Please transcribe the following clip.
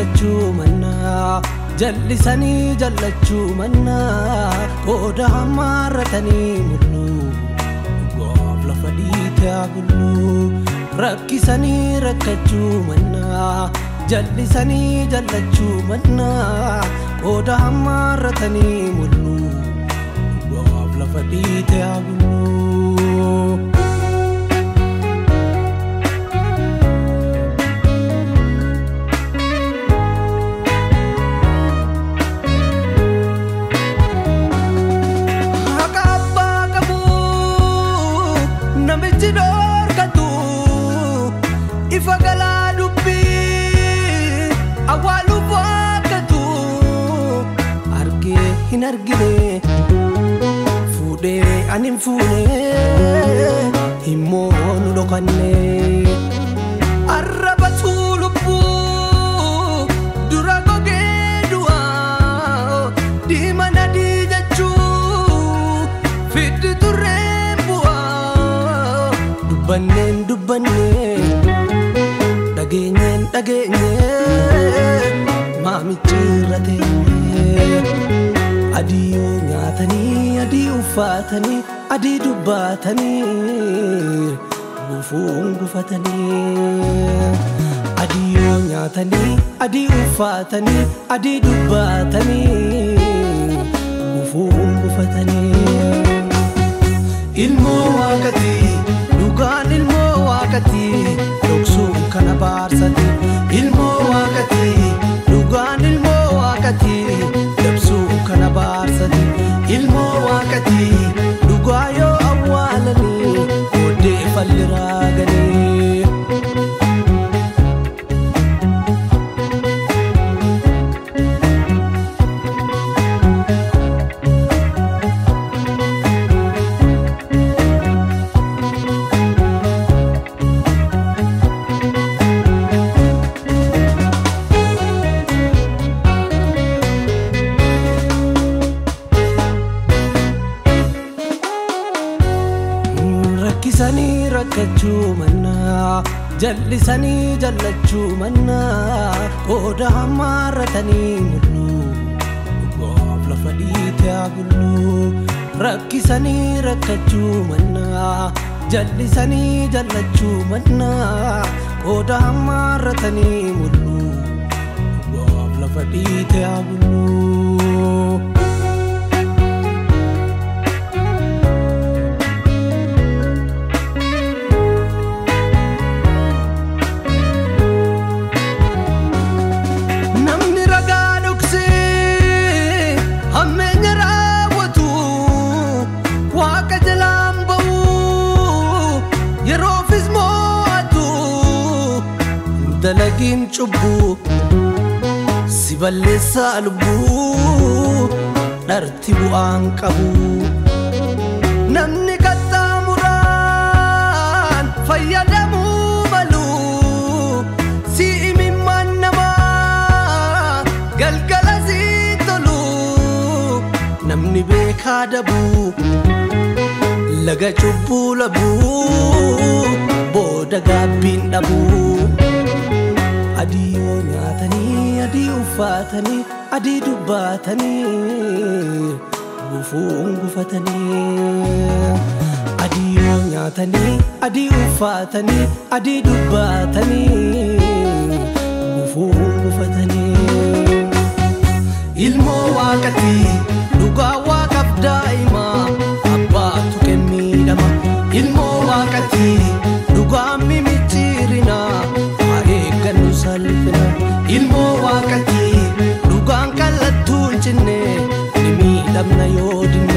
rakkachuu mannaa jallisanii jallachuu mannaa qooda hammaarratanii mulluu dhugaaf lafa dhiite haa bulluu rakkisanii rakkachuu mannaa jallisanii jallachuu mannaa qooda hammaarratanii mulluu dhugaaf lafa dhiite haa bulluu. Haqa abbaa qabu namichi dhoorkatu ifa galaa dubbii awwaaluuf waakkatu argee hin argine fuudhee ani hin fuune immoo nu dhokanne arrabatu lubbuu dura gogee du'aa diimana dii jechuu fiddi turreen bu'aa dubbanneen dubbannee dhageenyeen dhageenyee maamichi irra teenyee adii yoo nyaatanii adii uffatanii adii dubbatanii gufuun gufatanii adii yoo nyaatanii adii uffatanii adii dubbatanii gufuun gufatanii ilmoo waaqati dhugaan ilmoo waaqati dhoksuun kana baarsati ilmoo waaqati dhugaan ilmoo waaqati dabsuun kana baarsati ilmoo waaqati dhugaa yoo awwaalanii booddee falli raaganii. rakkisanii rakkachuu mannaa jallisanii jallachuu mannaa qooda hammaarratanii mulluu dhugaaf lafa dhiite haa bulluu rakkisanii rakkachuu mannaa jallisanii jallachuu mannaa qooda hammaarratanii mulluu dhugaaf lafa dhiite haa bulluu. namni ragaa dhoksee hammeenya raawwatu waaqa jalaan ba'u yeroofis moo'atu dalagiin cubbuu si balleessaa lubbuu dharti bu'aan qabu namni qaxxaamuraan fayyadamuu malu si imimmaan namaa galgala si tolu namni beekaa dabuu laga cubbuu labuu booda gaabbiin dhabuu adii yoo nyaatanii adii uffatanii adii dubbatanii gufuun gufatanii adii yoo nyaatanii adii uffatanii adii dubbatanii gufuun gufatanii ilmoo waaqati dhugaa waaqaaf daa'ima abbaatu kenniidhama ilmoo waaqati dhugaa mimicciirina haa eeggannu salphina ilmoo waaqati dhugaan kallattuu hin cinne ni miidhamna yoo dinne